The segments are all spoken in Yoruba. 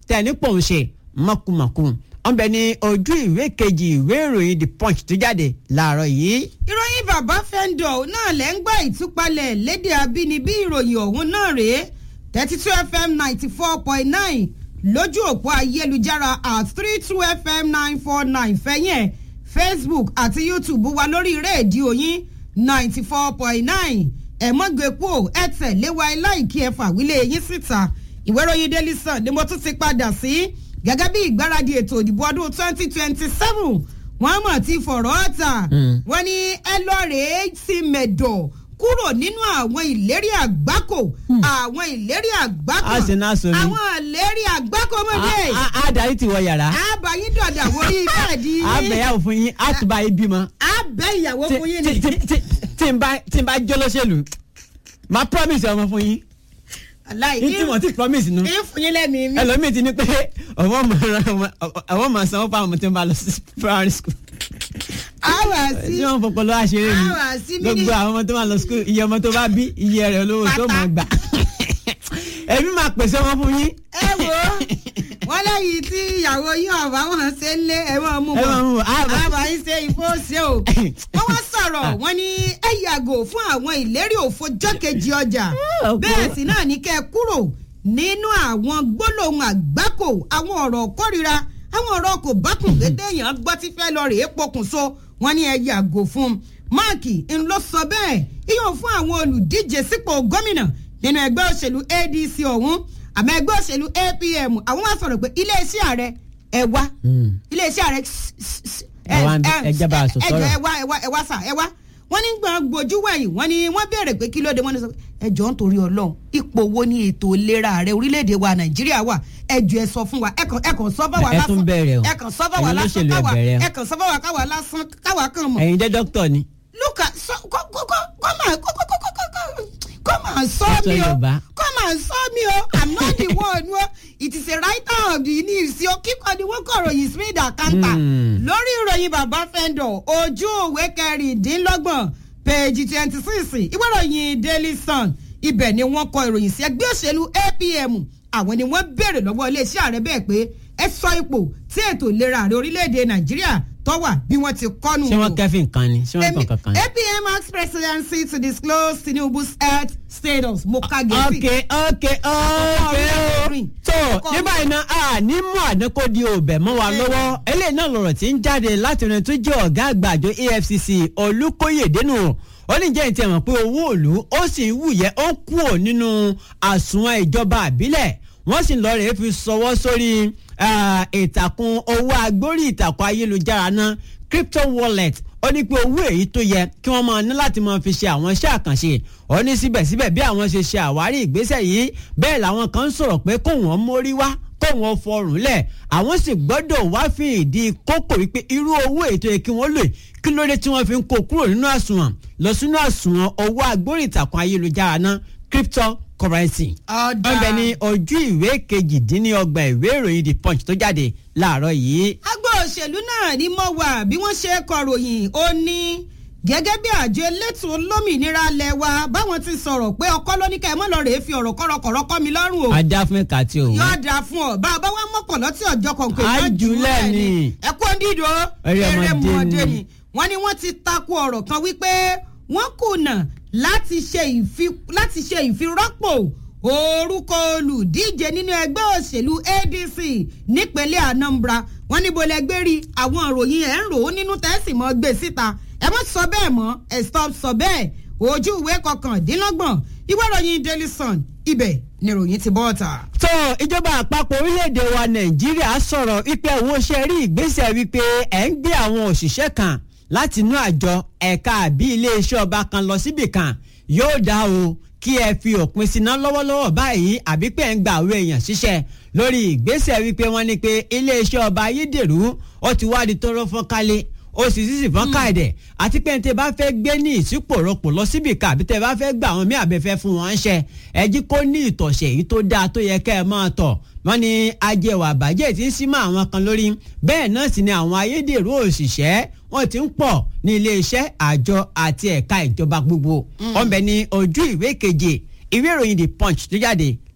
tẹ̀ ní pòun ṣe mọ̀kùmọ̀kù wọ́n bẹ ní ojú ìwé kejì ìwé ìròyìn the punch tó jáde láàárọ̀ yìí. ìròyìn bàbá fẹ́ńdọ̀ náà lẹ́ ń gbà ìtúpalẹ̀ lédè abínibí ìròyìn ọ̀hún náà rèé thirty two fm ninety four point nine lójú òpó ayélujára at three two fm nine four nine fẹ́yìn facebook àti youtube wa lórí rédíò yín ninety four point nine ẹ̀mọ́gbẹ̀pọ̀ ẹ̀ tẹ̀lé wa láìkí ẹ̀ fàwílẹ̀ yín síta ìwé ìròyìn daily sun ni mo tún ti padà sí gẹ́gẹ́ bí ìgbáradì ètò ìdìbò ọdún twenty twenty seven wọ́n mọ̀ ti fọ̀rọ̀ ọ̀tà wọ́n ní ẹ lọ́ọ̀rẹ́ sí mẹ̀dọ̀ kúrò nínú àwọn ìlérí àgbákò àwọn ìlérí àgbákò A sì náà sọ ni. àwọn ìlérí àgbákò mọ́dé A- a- a darí ti wọ yàrá àbáyín dọ̀dà wọrí bẹ́ẹ̀dì a bẹ̀yàwó fún yín a tún bá yín bímọ. àbẹ̀ ìyàwó tí fún yín tí- ni tí- tí- tí n bá tí n bá jọ́ lọ́sẹ̀lú máa promise ọmọ fún yín aláì ní tí wọ́n ti promise nu ìfún yín lẹ́mìí mi ẹlòmíì ti ní pé ọwọ́ ọwọ́ máa sanwó fáwọn ọmọ tí wọ́n bá lọ sí primary school àwà sí tí wọ́n fọpọlọ àṣírí ni àwà sí mí ní gbogbo àwọn ọmọ tó máa lọ school iye ọmọ tó bá bí iye rẹ̀ olówó tó máa gbà èmi máa pèsè ọmọ fún yín. ẹ wo wọn lẹ́yìn tí ìyàwó yín ọ̀bá wọn ṣe ń lé ẹ máa mú ẹ máa mú bọ̀ bọ̀. Ah, àbá yín ṣe ìfọ́sẹ̀ o wọ́n wá sọ̀rọ̀ wọ́n ní ẹ yàgò fún àwọn ìlérí òfo jọ́kejì ọjà ok. bẹ́ẹ̀ sì náà ní kẹ́ ẹ kúrò nínú àwọn gbólóhùn àgbákò àwọn ọ̀rọ̀ kórìíra àwọn ọ̀rọ̀ kò bákùn dédé èèyàn gbọ́ tí fẹ́ lọ rèé pokùnso wọ́n ní ẹ yàgò fún un máàkì ń lọ sọ bẹ́ẹ̀ iyọ̀ fún àwọn olùdíje sípò gómìnà nínú ẹgbẹ́ òṣèlú adc ọ̀hún àmọ́ ẹgbẹ́ òṣèlú apm àwọn wá sọ̀rọ̀ pé iléeṣẹ́ ààrẹ ẹ wá iléeṣẹ́ ààrẹ Ẹ wá ń bí- ẹ jẹ́ bá a sọ ẹ jọ sọ́rọ̀. ẹ wá ẹ wá ẹ wá sà ẹ wá wọ́n ní gbọ́n gbojú wẹ̀yìn wọ́n ní wọ́n béèrè pé kí ló dé wọ́n ní sọ pé ẹ jọ ń torí ọlọ́run ipò wo ni ètò ìlera ààrẹ orílẹ̀-èdè wa nàìjíríà wà ẹ jọ ẹ sọ fún wa ẹ kàn ẹ kàn sọ fún wa Ẹ lásán tún bẹ̀rẹ̀ o. ẹ kàn sọ fún wa Ẹ̀yin lásán olóṣèlú ẹ káwa bẹ̀rẹ̀ o. ẹ kàn sọ fún wa káwa lásán káwa kàn mọ̀ ẹ̀yin jẹ́ dókítà ni. luka sọ kọ kọ kọ kọ máa kọ kọ kọ kọ kọ kọ kọ máa sọ Sọ mi o Yorùbá. kọ máa sọ mi o i'm not the one o it is a writer of the news o kíkọ ni wọn kọ ròyìn smith akanta Hmm. lórí ìròyìn bàbá fẹ́ndọ̀ ojú òwe kẹrìndínlọ́gbọ̀n page twenty six ìwé ìròyìn daily sun ibẹ̀ ni wọ́n kọ ìròyìn sí ẹgbẹ́ òṣèlú apm àwọn ni wọ́n béèrè lọ́wọ́ iléeṣẹ́ ààrẹ bẹ́ẹ̀ pé ẹ sọ ipò tí ètò ìlera ààrẹ orílẹ̀-èdè nàìjíríà tó wà bí wọ́n ti kọ́nu ṣé wọ́n kẹ́fìn kan ni ṣé wọ́n kàn kankan ni. APM asks presidency to disclose Tinubu's health status. Mo ka ok gẹ̀ẹ́sì. ok ok o tó ní báyìí náà a ní mú àdínkù di òbẹ̀ mọ́ wa lọ́wọ́ eléyìí náà lọ̀rọ̀ tí ń jáde láti rìn tó jẹ́ ọ̀gá àgbà àjọ EFCC Olúkóyèdénú ó ní jẹ́ ìtì ẹ̀mọ̀ pé owó òlu ó sì ń wùyẹ́ ó ń kúrò nínú àsùnwọ̀n ìjọba àbílẹ̀ wọ́n sì ń lọ rèé fi sọwọ́ sórí ah, ìtàkùn owó agbórí ìtàkùn ayélujára náà crypto wallet ó ní pé owó èyí tó yẹ kí wọ́n máa ní láti máa fi ṣe àwọn iṣẹ́ àkànṣe ó ní síbẹ̀síbẹ̀ bí àwọn ṣe ṣe àwárí ìgbésẹ̀ yìí bẹ́ẹ̀ làwọn kan ń sọ̀rọ̀ pé kó wọ́n mórí wá kó wọ́n fọrùn lẹ̀ àwọn sì gbọ́dọ̀ wá fi ìdí kókò wípé irú owó èyí tó yẹ kí wọ́n lò yìí, kí ló dé tí wọ́n fi ń kó kúrò nínú àsùnwọ̀n lọ sínú àsùnwọ̀n owó agbórí ìtàkùn ayélujára náà cryptocurrency Ọ̀dà. wọ́n bẹ ní ojú ìwé kejìdínlọ́gbà ìwé ìròyìn the punch tó jáde láàárọ̀ yìí Agbó òṣèlú náà ni mo wà bí wọ́n ṣe kọ̀ròyìn ó ní gẹ́gẹ́ bí àjọ elétò olómìnira lẹ̀ wa báwọn ti sọ̀rọ̀ pé ọkọ lóníkà ẹ̀ mọ́ lọ rèé fi ọ̀rọ̀ kọ̀rọ̀kọ̀rọ̀ kọ́ mi lọ́rùn o. ajá fún ẹ̀ka tí òun. yóò dáa fún ọ bá a bá wá mọ́kànlá tí ọjọ́ kan pé Á má jù ú jùlẹ̀ lẹ̀ ni ni. ẹ kó dídò Eré ọmọdé ni. wọ́n ní wọ́n ti takò ọ̀rọ̀ kan wípé wọ́n kùnà láti ṣe ìfi- láti ṣe ìfirọ́pò orúkọ olùdíje nínú ẹgbẹ́ òṣèlú ADC nípínlẹ̀ Anambra wọ́n níbo lẹgbẹ́ rí àwọn ìròyìn ẹ̀ ń rò ó nínú tẹ́sí mọ́ gbé síta ẹ mọ́ sọ bẹ́ẹ̀ mọ́ ẹ stop sọ bẹ́ẹ̀ ojú ìwé kọkàndínlọ́gbọ̀n ìwé ìròyìn Daily Sun ibẹ̀ ni ìròyìn ti bọ́ ọ̀tà. tó ìjọba àpapọ̀ orílẹ̀-èdè wa nàìjíríà sọ̀rọ̀ wípé àwọn ṣe rí ìgbésẹ̀ wípé ẹ̀ ń gbé àwọn òṣìṣẹ́ kan láti inú àjọ ẹ̀ka àbí iléeṣẹ́ ọba kan lọ síbì kan yóò dá o kí ẹ fi òpin síná lọ́wọ́lọ́wọ́ báyìí àbí pé ẹ̀ ń gba àwọn èèyàn ṣiṣẹ́ lórí ìgbésẹ̀ wípé wọ́n ní pé iléeṣẹ́ ọba ayédèrú ó ti wá di tóró fọ́n kálé ó sì sì sì fọ́n káàdẹ̀ àti pé tẹ bá fẹ́ gbé ní ìsípòrọ̀pọ̀ lọ síbì kan àbí tẹ bá fẹ́ gbà àwọn mí àbẹ̀fẹ́ fún wọn ṣẹ ẹ jí kó ní ìtọ̀sẹ̀ èyí tó dáa tó yẹ kẹ́ ẹ máa tọ̀ wọ́n ní ajẹwà bàjẹ́ tí ń sí mọ́ àwọn kan lórí bẹ́ẹ̀ náà sì ni àwọn ayédèrú òṣìṣẹ́ wọ́n ti ń pọ̀ ní iléeṣẹ́ àjọ àti ẹ̀ka ìjọba gbogbo wọ́n bẹ ní ojú ìwé keje ìwé ìròyìn the punch tó jáde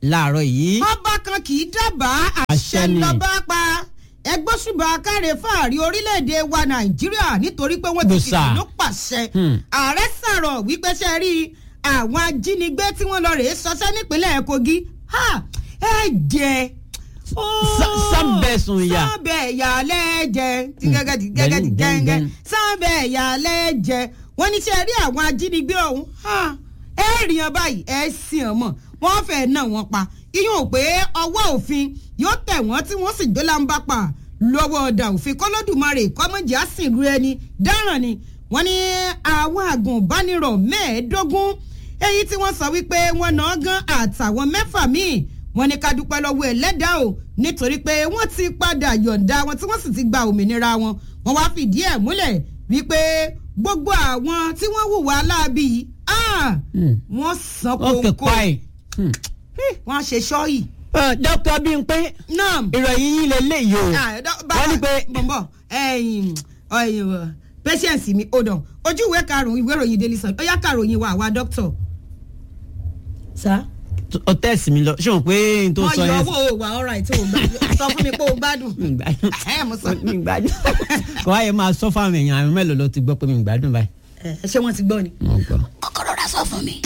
láàárọ̀ yìí. ọba kan kì í dábàá àṣẹ Àṣẹ ni. lọ́ba pa ẹgbẹ́ ṣùgbọ́n akáre fáàrí orílẹ̀-èdè wa nàìjíríà nítorí pé wọ́n ti Gbòòsà. fìdí ló pàṣẹ Hmm. ààrẹ sọ̀rọ̀ wípé ṣe rí àwọn ajínigbé tí wọ́n lọ rèé ṣọṣẹ́ nípínlẹ̀ kogi ha ẹ jẹ Sá- sábẹ̀sùn ìyà. sábẹ̀ ìyà lẹ́jẹ̀ tí Hmm. gẹ́gẹ́ tí gẹ́gẹ́ tí Gẹ́gẹ́, gẹ́gẹ́ gẹ́gẹ́. sábẹ̀ ìyà lẹ́jẹ̀ wọ́n ní ṣe rí àwọn ajínigbé ọ̀hún ha ẹ rí wọn báyìí ẹ sìn ọ́n mọ̀ wọ́n fẹ́ẹ́ náà wọ́n pa iyún ò pé ọwọ́ òfin yóò tẹ̀ wọ́n tí wọ́n sì gbé lámbá pa lọ́wọ́ ọ̀dà òfin kọ́lọ́dùmarè kọ́mọ́jà sìnrú ẹni dáràn ni wọ́n ní àwọn àgùnbánirọ̀ mẹ́ẹ̀ẹ́dógún èyí tí wọ́n sọ wípé wọ́n náà gan àtàwọn mẹ́fà míì wọ́n ní ká dúpẹ́ lọ́wọ́ ẹlẹ́dàá o nítorí pé wọ́n ti padà yọ̀ǹda wọn tí wọ́n sì ti gba òmìnira wọn wọ́n wá fìdí ẹ̀ múlẹ̀ wípé gbogbo àwọn tí wọ́n hùwà aláàbí yìí ah, Hmm. wọ́n san ó kè kóńkó pa ẹ̀. Hmm. wọ́n ṣe ṣọ́ọ̀yì. dókítà Bímpé náà ìròyìn yín lélẹ́yìí o wọ́n ní pé bọ̀m̀bọ̀ ẹ̀yìn ẹ̀yìn patience mi hold on ojú ìwé karùn-ún ìwé ìròyìn daily sun ó yá karùn-ún wa àwa doctor. sá. ọ tẹ̀sí mi lọ ṣé o pé n tó wọ́n sọ yọ yẹn. owó wà all right o gbádùn sọ fún mi pé o gbádùn. mi ń gbádùn Ẹ̀, mo sọ. mi ń gbádùn kò wáyé máa sọ fáwọn èèyàn àwọn mélòó ló ti gbọ́ pé mi ń gbádùn báyìí. Ẹ, ṣé wọ́n ti gbọ́ ni. mo gbọ́. kọ́kọ́rọ́ ra sọ fún mi.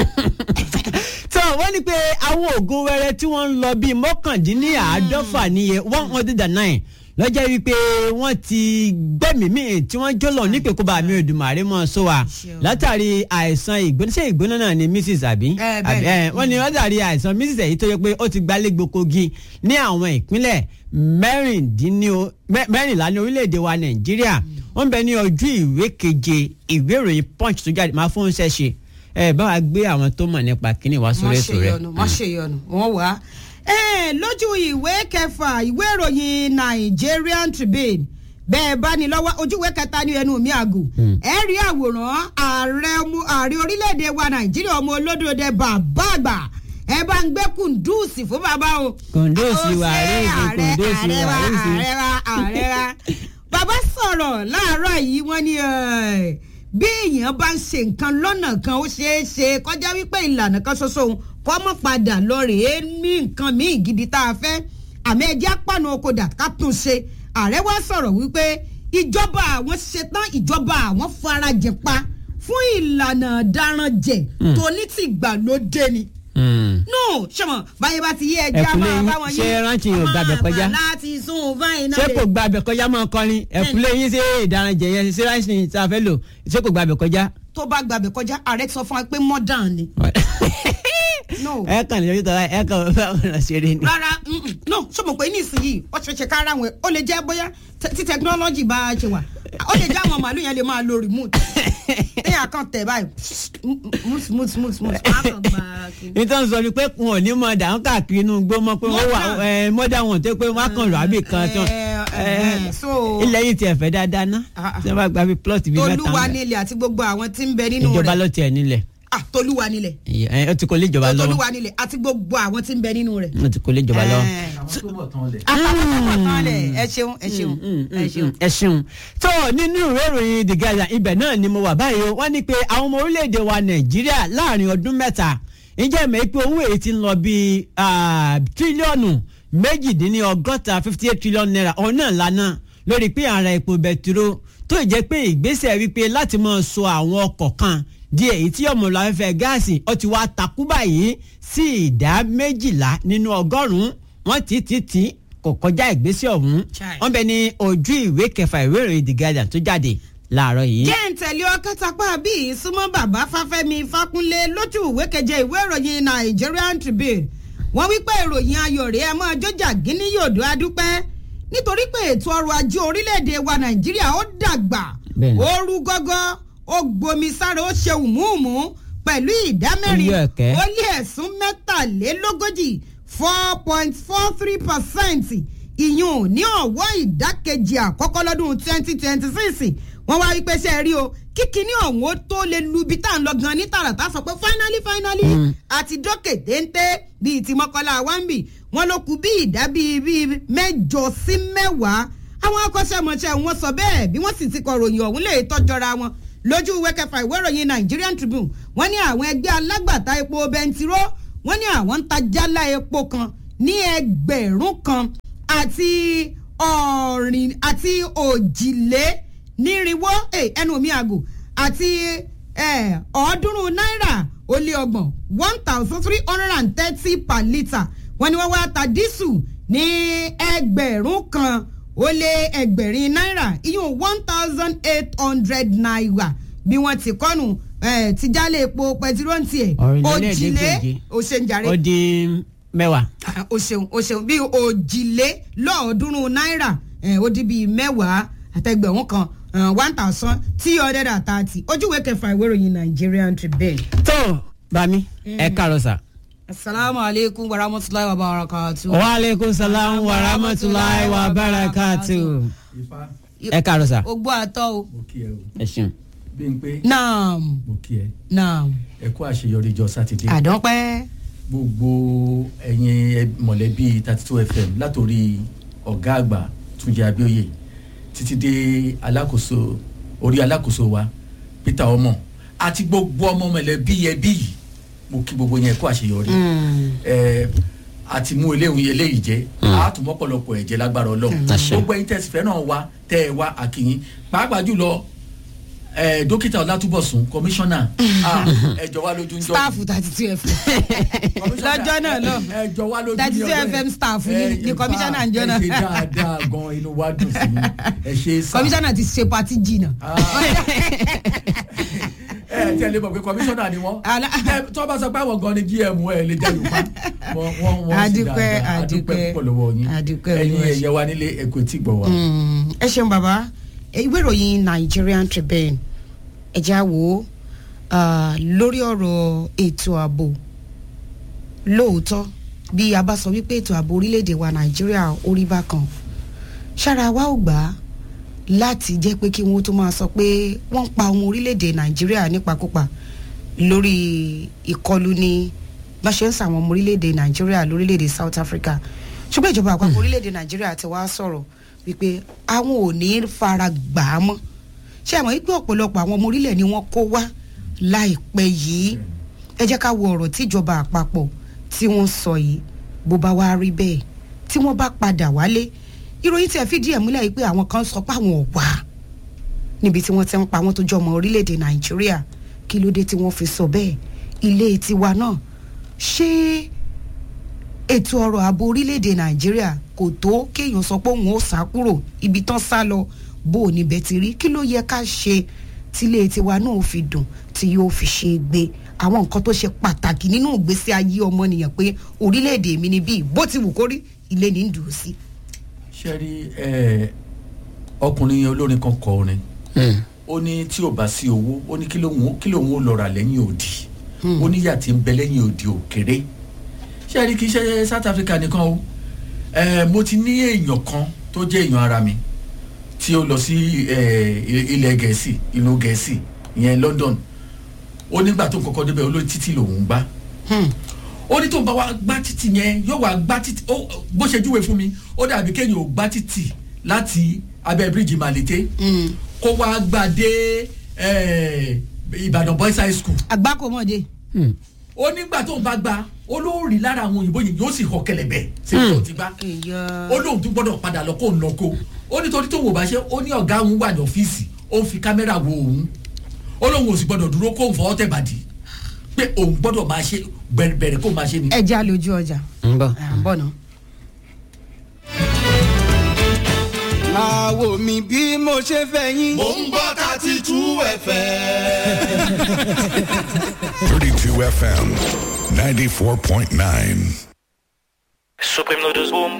tó wọ́n ní pé àwọn oògùn wẹrẹ tí wọ́n ń lọ bíi mọ́kàndínláàádọ́fà níye one hundred and nine lọ́jọ́ wípé wọ́n ti gbẹ́mìí tí wọ́n jọ́lọ̀ nípè kó bá mi Èdùmàrè mọ́ sọ wa Ṣeun. látàrí àìsàn ìgbóná ṣé ìgbóná náà ni mrs àbí Eh, bẹ́ẹ̀ Àbí, ni. eh, wọ́n ní látàrí àìsàn mrs èyí tó yẹ pé ó ti gbalẹ̀ gbokogi ní àwọn ìpínlẹ̀ mẹ́rìndínlẹ́- mẹ́- mẹ́rìnlá ní orílẹ̀-èdè wa Nàìjíríà wọ́n bẹ ní ojú ìwé keje ìwé ìròyìn punch tó jáde máa fún un ṣẹ́ṣe ẹ bá wa gbé àwọn tó mọ̀ nípa kíní wá sórí wọ́n ètò ṣe rẹ̀. yọnu wọ́n ṣe yọnu wọ́n wá. ẹ lójú ìwé kẹfà ìwé ìròyìn Nigerian Tribune bẹ́ẹ̀ bá ní lọ́wọ́ ojú ìwé kẹta ní ẹnu mi àgò ẹ rí àwòrán ààrẹ ọmọ- ààrẹ orílẹ̀-èdè wa Nàìjíríà ọmọ olódòdè bàbá àgbà ẹ bá ń gbé kùndùsì fún bàbá o. Kùndùsì Ó wà ṣe rísì, ààrẹ- kùndùsì ààrẹ wà wa, rísì. ààrẹ wa ààrẹ wa bàbá sọ̀rọ̀ láàárọ̀ yìí wọ́n ní ẹ̀, bí èèyàn bá ń ṣe nǹkan lọ́nà kan ó ṣeé ṣe kọjá wípé ìlànà kan ṣoṣo òun kọ́ mọ́ padà lọ rèé ní nǹkan míì gidi tá a fẹ́ àmì ẹjẹ́ apánu okòdà ká tún ṣe ààrẹ wa sọ̀rọ̀ wípé ìjọba àwọn ṣetán ìjọba àwọn farajìn pa fún ìlànà daranjẹ tó ní tìgbàlódé ni Hmm. no sọmọ báyìí bá ti yé ẹja Ẹ̀kúlé máa yín, bá wọn ṣé rántí yóò gbàgbẹ́ kọjá? láti sún báyìí náà ṣé lè- kò gba abẹ kọjá máa kọrin ẹkúlé yín ṣe ìdáranjẹ yẹn ṣé ráìsì tí a fẹ́ lò ṣé kò gba abẹ kọjá. tó bá gbàgbẹ́ kọjá ààrẹ sọ fún wa pé modern ni. no ẹ kàn lè tọ́lá ẹ kàn fẹ́ ọ̀nà ṣeré ni. rárá mm-mm. no sọmọ pé nísìnyí ó ṣe ṣe kára wọn ó lè jẹ́ bóyá te- tí technology bá a ṣe wà ó lè jẹ́ àwọn màálù yẹn lè máa lo remote téèyàn kan tẹ̀ báyìí mut mut mut mut á kàn gba kí- nítorí sọ ni pé wọn ò ní mọ dàrún káàkiri inú gbó mọ pé wọn wà Mọ́dà. ẹ, mọ́dà wọn tó pé wọn á kàn lọ àbí kan tán Eh, eh, so- ilẹ̀ yìí tiẹ̀ fẹ́ dáadáa ná Ah, ah. tí wọ́n bá gba bí plot bíi mẹ́ta tolúwa ń bẹ̀. nílẹ̀ àti gbogbo àwọn tí ń bẹ nínú ìjọba rẹ̀ ló tiẹ̀ nílẹ̀ ah tolúwa nílẹ̀ ẹ, ó ti kó lé ìjọba lọ́wọ́ tolúwa nílẹ̀ àti gbogbo àwọn tí ń bẹ nínú rẹ̀. ó ti kó lé ìjọba lọ́wọ́. àwọn tó bọ̀ tán lẹ̀. àtàwọn ẹ ṣeun ẹ ṣeun ẹ ṣeun. ẹ ṣeun tó nínú ìwé ìròyìn the guardian ibẹ̀ náà ni mo wà báyìí o wọ́n ní pé àwọn ọmọ orílẹ̀-èdè wa nàìjíríà láàrin ọdún mẹ́ta ǹjẹ́ mẹ́ pé owó èyí ti ń lọ bíi ah, tírílíọ̀nù méjìdínlọ́gọ́ta fifty eight trillion naira ọ̀hún náà lánàá lórí pé ààrẹ epo bẹtiró tó jẹ́ pé ìgbésẹ̀ wípé láti máa so àwọn ọkọ̀ kan di èyí tí ọmọ ìlú afẹ́fẹ́ gáàsì ó ti wá takú báyìí sí ìdá méjìlá nínú ọgọ́rùn-ún wọ́n ti ti ti kò kọjá ìgbésẹ̀ ọ̀hún Chai. wọ́n bẹ ní ojú ìwé kẹfà ìwé ìròyìn the guardian tó jáde láàárọ̀ yìí. jẹ́ ń tẹ̀lé ọkàtàpá bíi súnmọ́ bàbá fáfẹ́mi fákúnlé lójú ìwé keje ìwé ìròyìn Nigerian Tribune wọ́n wí pé ìròyìn ayọ̀ rẹ̀ ẹ máa jọjà gíní yòdó adúpẹ́ nítorí pé ètò ọrọ̀ ajé orílẹ̀-èdè wa Nàìjíríà ó dàgbà Bẹ́ẹ̀ni. ó rú gọ́gọ́ ó gbomi sára ó ṣe hùmùhùmù pẹ̀lú ìdá mẹ́rin Ó yọ ẹ̀kẹ́. ó lé ẹ̀sùn mẹ́tàlélógójì four point four three percent ìyún ní ọ̀wọ́ ìdákejì àkọ́kọ́ lọ́dún twenty twenty six wọ́n wá wípé ṣe é rí o kíkiní ọ̀hún ó tó lè lu ibi tá à ń lọ gan ní tààràtà sọ pé finally finally àti dókè téńté bíi ti mọ́kànlá wáńbì wọ́n ló kù bí ìdá bíi bíi mẹ́jọ sí mẹ́wàá àwọn akọ́ṣẹ́mọṣẹ́ wọn sọ bẹ́ẹ̀ bí wọ́n sì ti kọ ròyìn ọ̀hún lè tọ́jọ́ra wọn lójú ìwé kẹfà ìwé ìròyìn Nigerian Tribune wọ́n ní àwọn ẹgbẹ́ alágbàtà epo bẹntiró wọ́n ní àwọn ń ta jálá epo kan ní ẹgbẹ̀rún kan àti ọ̀rìn àti òjìlé nírinwó ẹnu mi àgò àti ọ̀ọ́dúnrún náírà ó lé ọgbọ̀n one thousand three hundred and thirty per litre wọ́n ní wọ́n wá ta dísù ní ẹgbẹ̀rún kan ó lé ẹgbẹ̀rin náírà iyún one thousand eight hundred naira bí wọ́n ti kọ́nu ti jálè epo pẹtiróntì ẹ̀ òjìlé òṣèǹjàre ó di mẹ́wàá. o ṣeun o ṣeun bí òjìlé lọ́ọ̀ọ́dúnrún náírà ó di bíi mẹ́wàá àtẹgbẹ̀rún kan one thousand three hundred and thirty ojúwe kẹfà ìwé ìròyìn Nigerian Tribune. tó bami ẹ kàrọ sà. asalaamu aleykum wa rahmatulahi wa barakatu. wa aleykum salaam wa rahmatulahi wa barakatu. ẹ kàrọ sà. o gbọ́ àtọ́ o. mo kí ẹ o ẹ ṣeun. bí n pé naam mo kí ẹ naam. ẹ kú àṣeyọrí ìjọ sátidé àdánpẹ́. gbogbo ẹ̀yin mọ̀lẹ́bí thirty two fm látòrí ọ̀gá àgbà túnjẹ abíóyè títí dé alákòóso orí alákòóso wa peter ọmọ àti gbogbo ọmọ mọ̀lẹ́bí ẹbí yìí mo kí gbogbo yẹn kó àṣeyọrí ẹ àti mú eléyìí eléyìí jẹ àtúmọ̀pọ̀lọpọ̀ ẹ̀jẹ̀ lágbára ọlọ́run gbogbo ẹ̀yin tẹ̀sí fẹ́ràn wa tẹ́ ẹ wá àkìyìn pàápàá jùlọ ẹ dókítà ọlátúbọ̀sún kọmíṣánná ẹjọ wa lójú ń jọ staff thirty two fm lọ́jọ́ náà lọ ẹjọ wa lójú thirty two fm staff ni ni kọmíṣánná ń jọ náà ẹ ṣe dáadáa gan inú wa dùn sí ẹ ṣe sá kọmíṣánná ti ṣe pati jìnnà. ẹ tí ẹ lè mọ̀ pé kọmíṣánná ni wọ́n tó bá sọ pé àwọn gan ni gm ẹ lè jẹ́ yorùbá wọ́n wọ́n wọ́n sì dáadáa adúpẹ́ púpọ̀ lọ́wọ́ yín ẹ̀yin ẹ̀yẹ wa nílé ẹ̀kọ́ tí gbọ̀ wá. ẹ ṣeun bàbá ìwé ìròyìn Nigerian Tribune ẹ̀já wo lórí ọ̀rọ̀ ètò ààbò lóòótọ́ bí a bá sọ wípé ètò ààbò orílẹ̀-èdè wa Nàìjíríà orí bákan ṣára wa ò gbà á láti jẹ́ pé kí wọ́n tó máa sọ pé wọ́n ń pa ọmọ orílẹ̀-èdè Nàìjíríà nípakúpa lórí ìkọlù ní bá ṣe ń sàwọn ọmọ orílẹ̀-èdè Nàìjíríà lórílẹ̀-èdè South Africa ṣùgbọ́n ìjọba àpapọ̀ orílẹ̀-èdè Nàìjíríà ti wá sọ̀rọ̀ wípé àwọn ò ní fara gbà á mọ́ ṣé àmọ́ wípé ọ̀pọ̀lọpọ̀ àwọn ọmọ orílẹ̀ ni wọ́n kó wá láìpẹ́ yìí ẹ jẹ́ ká wo ọ̀rọ̀ tíjọba àpapọ̀ tí wọ́n sọ yìí bó bá wá rí bẹ́ẹ̀ tí wọ́n bá padà wálé ìròyìn tí ẹ fìdí ẹ̀ múlẹ̀ yìí pé àwọn kan sọ pé àwọn ò wá níbi tí wọ́n ti ń pa wọ́n tó jọ ọmọ orílẹ̀-èdè Nàìjíríà kí ló dé tí wọ́n fi sọ bẹ́ẹ̀ ilé tiwa náà ṣé ètò ọrọ̀ ààbò orílẹ̀-èdè Nàìjíríà kò tó kéèyàn sọ pé òun ó sá kúrò ibi tán sá lọ bó o níbẹ̀ ti rí kí ló yẹ ká ṣe tílé tiwa náà fi dùn tí yóò fi ṣe gbé àwọn nǹkan tó ṣe pàtàkì nínú ìgbésí ayé ọmọnìyàn pé orílẹ̀-èdè mi ni bíi bó ti wù kó rí ilé ní dùn sí. ṣe rí ọkùnrin olórin kan kọ orin ó ní tí ò bá sí owó ó ní kí lóun ó lọ rà lẹ́yìn òdì ó ní yà tí ń bẹ lẹ́yìn òdì òkèrè ṣe rí kì í ṣe South Africa nìkan o mo ti ní èèyàn kan tó jẹ́ èèyàn ara mi tí ó lọ sí ilẹ̀ gẹ̀ẹ́sì ìlú gẹ̀ẹ́sì ìyẹn London ó nígbà tó ń kọ́kọ́ débẹ̀ olórí títì lòún gbá ó ní tó ń bá wa gbá títì yẹn yóò wá gbá títì bó ṣe júwe fún mi ó dàbí kéèyàn ò gbá títì láti abẹ́ bíríìjì Màlété kó wá gbà dé Ìbàdàn Boys High School. àgbákòmọ̀dé. ó nígbà tó ń bá gbá olórí lára àwọn òyìnbó yìí yóò sì họ kẹlẹ̀bẹ̀ sí ìjọ ti gbá ó lóun tún gbọ́dọ̀ padà lọ kó ń lọ kó ó nítorí tó wò bá ṣe ó ní ọ̀gá òun wà ní ọ́fíìsì ó ń fi kámẹ́rà wo òun ó lóun ò sì gbọ́dọ̀ dúró kó ń fọwọ́ tẹ̀ bàdí pé òun gbọ́dọ̀ máa ṣe bẹ̀rẹ̀ kó máa ṣe ni. ẹ já lójú ọjà. ń bọ̀. ń bọ̀ náà. máa wò mí bí mo ṣe fẹ́ yín. mò ń gbọ́ thirty two fm. 32 FM 94.9. Supreme Noodles Boom